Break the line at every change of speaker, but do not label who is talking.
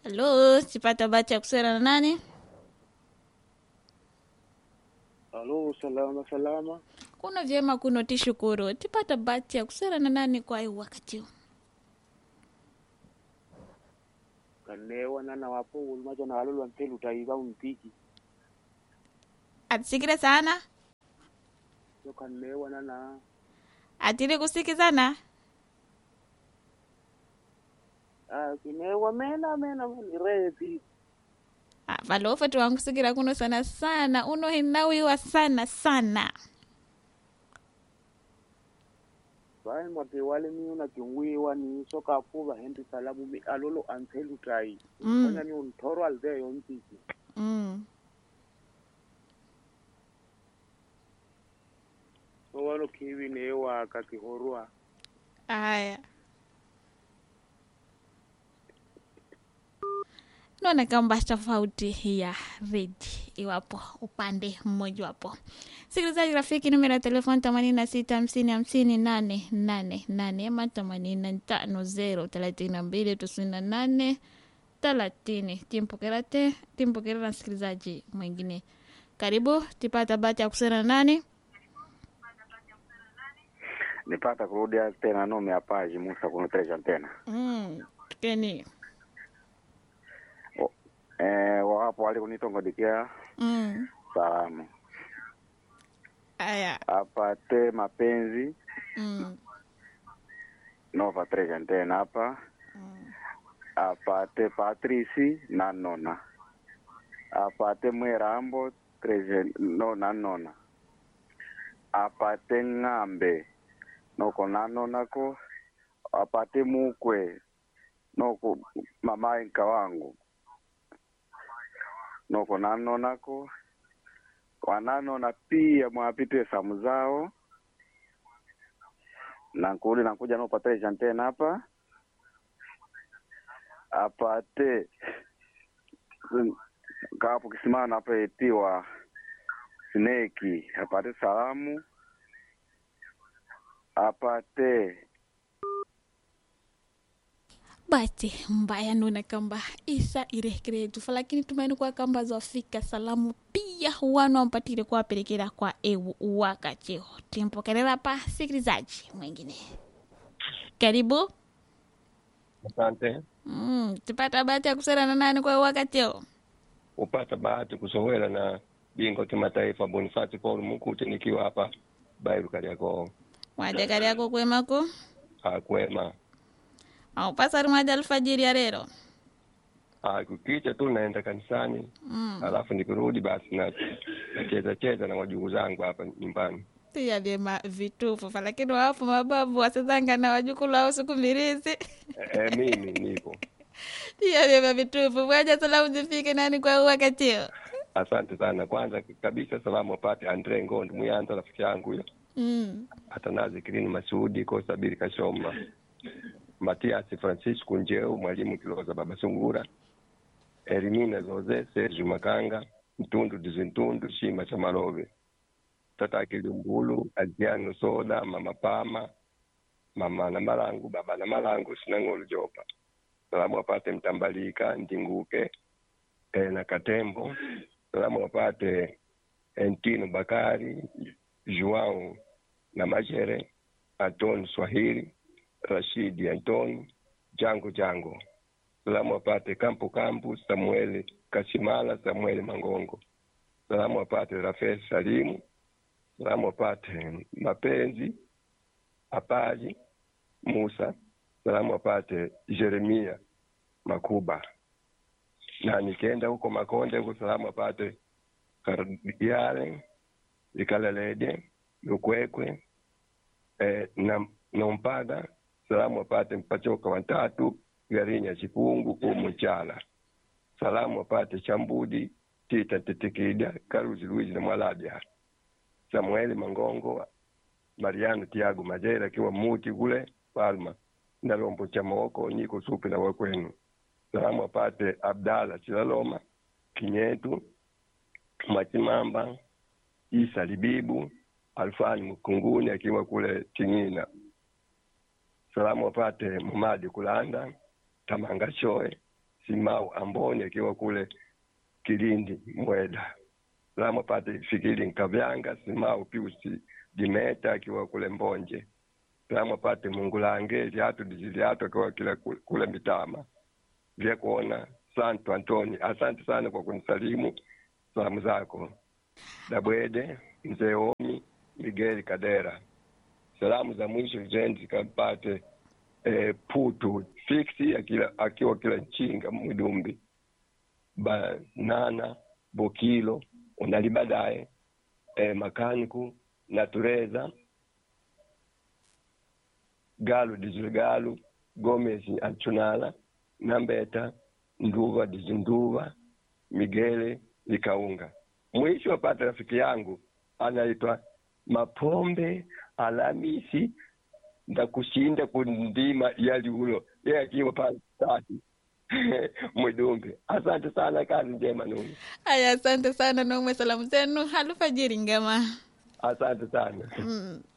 Halo, sipata bahati ya kusema na nani?
Halo, salama salama.
Kuna vyema kuno tishukuru. Tipata bahati ya kusema na nani kwa hii wakati huu?
Kanewa nana wapo ulmacho na walolo ntelu taiba umpiki.
Atisikire sana?
Yo kanewa nana
Atiri kusikizana?
ah kinewa mena mena mena redi.
Ah, valofa tu wangu sikira kuno sana sana. Uno hinawiwa sana sana.
Bai mwate wale mi una kiungwiwa ni soka fuva hendi salamu mi alolo antelu tai.
Mm.
Konya ni untoro alde yo mpiki.
Mm.
So walo kiwi newa kakihorua.
Aya. Naona kamba tofauti ya redi iwapo upande mmoja wapo. Sikilizaji rafiki, numero ya telefoni themanini na sita hamsini hamsini nane nane nane ama themanini na tano zero thelathini na mbili tisini na nane thelathini. Timpokera te timpokera na msikilizaji mwingine. Karibu tipata bahati ya kusema na nani?
nipata kurudia tena nome apaji musa kunutresha tena
Mm, keni.
eh, wawapo wali kunitongodikia
Mm.
salamu
Aya.
apate mapenzi
Mm.
nova tresha tena hapa
Mm.
apate patrisi na nona apate mwerambo tresha no na nona apate ng'ambe noko na nona ko apate mukwe noko mamae nka wangu noko nanonako wananona pia mwapite samu zao nankuli nakuja nopatile chantena hapa apate mm, kapo kisimana hapa etiwa sneki apate salamu apate
basi mbaya nuna kamba isa irekere tufa lakini tumaini kwa kamba zafika salamu pia wanu ampatire kuwapelekera kwa ewu wakacheo timpokerera pa sikilizaji mwingine karibu
Asante.
mm, tipata bahati ya kusera na nani kwa wakacheo
Upata bahati kusowela na bingwa kimataifa Bonifati Paul Mukute nikiwa hapa Bairu Kariakoo.
mwajakari yako kwemako
Akwema.
aupasari mwaja alfajiri ya rero
Ah, kukicha tu naenda kanisani
mm.
alafu nikirudi basi na nacheza cheza na wajukuu zangu hapa nyumbani.
pia vyema vitufu fa lakini wapo mababu wasezanga na wajukulu au siku mbirizi
E, e, mimi nipo.
pia vyema vitufu mwaja salamu zifike nani kwa wakacheo
Asante sana. Kwanza kabisa salamu wapate Andre Ngondo Muyanza rafiki yangu huyo.
mm.
Atanazi Kirini Masudi Kosa Bili Kashoma. Matias Francisco Njeu mwalimu Kiloza Baba Sungura. Elimina Zoze Sergio Makanga Mtundu Dizintundu Shima cha Malove. Tata Kilumbulu Adriano Soda Mama Pama Mama na Malangu Baba na Malangu Sinangolo Jopa. Salamu wapate Mtambalika Ndinguke e, na Katembo. Salamu wapate Entino Bakari Joao na Majere Anton Swahili Rashidi Anton Jango Jango. Salamu wapate Kampu Kampu Samueli Kasimala Samueli Mangongo. Salamu wapate Rafael Salimu. Salamu wapate Mapenzi Apaji Musa. Salamu wapate Jeremia Makuba. Na nikienda huko Makonde huko salamu wapate Kardiale Likalelede Lukwekwe eh, na Nompaga salamu wapate Mpachoka watatu Garinya Chipungu Umuchala salamu wapate Chambudi Tita Tetekida Karuzi Luizi na Mwalabya Samueli Mangongo Mariano Tiago Majera akiwa muti kule Palma Ndalombo cha Moko niko supi na wakwenu salamu wapate Abdala Chilaloma Kinyetu Machimamba Isa Libibu Alfani Mkunguni akiwa kule Tingina. Salamu wapate Mumadi Kulanda Tamanga Shoe Simau Amboni akiwa kule Kilindi Mweda. Salamu apate Fikiri Nkavyanga, Simau Piusi Dimeta akiwa kule Mbonje. Salamu apate Mungulange Liatu Dijiliatu akiwa kile kule, kule Mitama. Vya kuona Santo Antoni, asante sana kwa kunisalimu salamu zako. Dabwede Mzee Omi Miguel Kadera. Salamu za mwisho zendi zikampate eh, Putu Fiksi akila, akiwa kila Nchinga Mwidumbi Banana Bokilo unali baadaye eh, Makaniku Natureza Galu Dizigalu Gomez Anchunala Nambeta Nduva Dizinduva Migele Likaunga. Mwisho wapata rafiki yangu anaitwa Mapombe Alamisi ndakushinda kundima yali ulo yeye akiwa pale tatu Mwidumbi. Asante sana, kazi njema Numi.
Aya, asante sana nomwe, salamu zenu alfajiri ngema.
Asante sana.
Mm.